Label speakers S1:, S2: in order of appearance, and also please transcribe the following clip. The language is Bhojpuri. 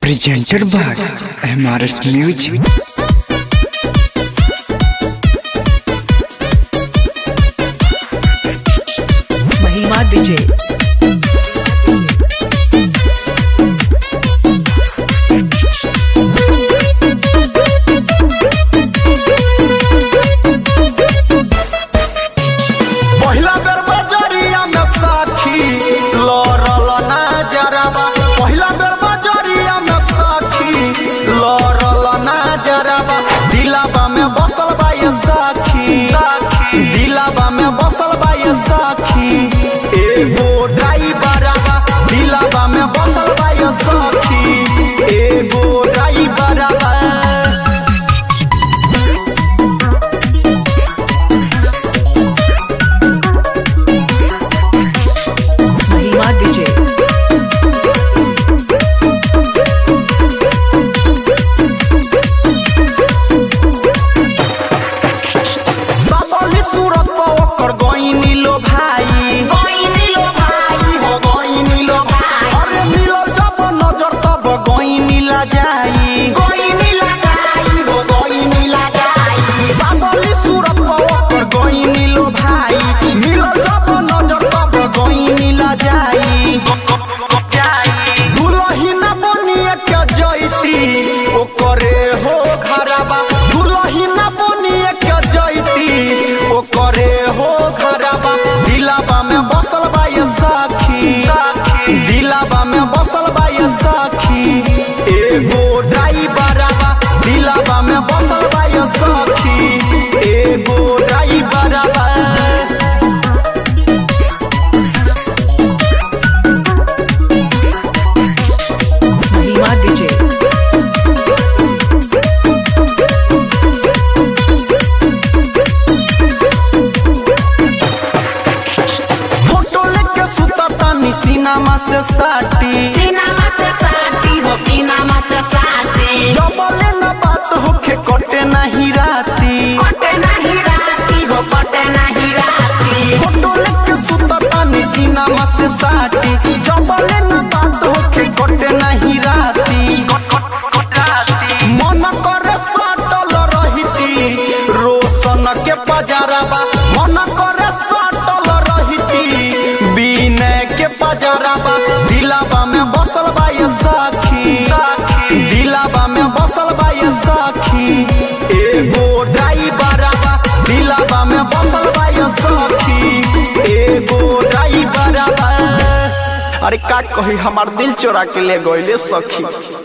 S1: presented by MRS Music.
S2: महिमा डीजे
S3: पहिला बेर बजरिया में साखी लड़ल ना जराबा पहिला बेर बजरिया में साखी लड़ल ना जराबा दिलाबा में बसल बा ये साखी दिलाबा में बसल बा ये साखी एगो ड्राइवरबा दिलाबा में बसल बा ये साखी एगो ड्राइवरबा
S2: महिमा डीजे
S3: सबली सूरत पर ओकर गईनी लो भाई गईनी लो भाई हो गईनी लो भाई अरे मिलल जब नजर तब गईनी ला जाई गईनी ला जाई हो गईनी ला जाई सबली सूरत पर ओकर गईनी लो भाई मिलल जब नजर तब गईनी ला जाई दुलहिन बनिया के जैती ओकरे हो घरबा दुलहिन बनिया के जैती ओकरे हो घरबा दिलाबा में बसल बा ये साखी दिलाबा में बसल बा ये साखी एगो ड्राइवरबा दिलाबा में बसल बा ये साखी एगो ड्राइवरबा
S2: महिमा डीजे
S3: फोटो लेके सुता तानी सीनामा से साटी
S4: सीनामा से साटी हो सीनामा से साटी
S3: जबले न बात होखे कटे नहीं राती
S4: कटे नहीं राती हो कटे नहीं राती
S3: फोटो लेके सुता तानी सीनामा से साटी जबले न बात होखे कटे नहीं राती मन करे साटल रहिती रोशन के पजारबा मन करे साटल रहिती बिनय के पजारबा दिलाबा में बसल बा ये साखी दिलाबा में बसल बा ये साखी एगो ड्राइवरबा दिलाबा में बसल बा ये साखी एगो ड्राइवरबा अरे का कही हमार दिल चोरा के ले गइले सखी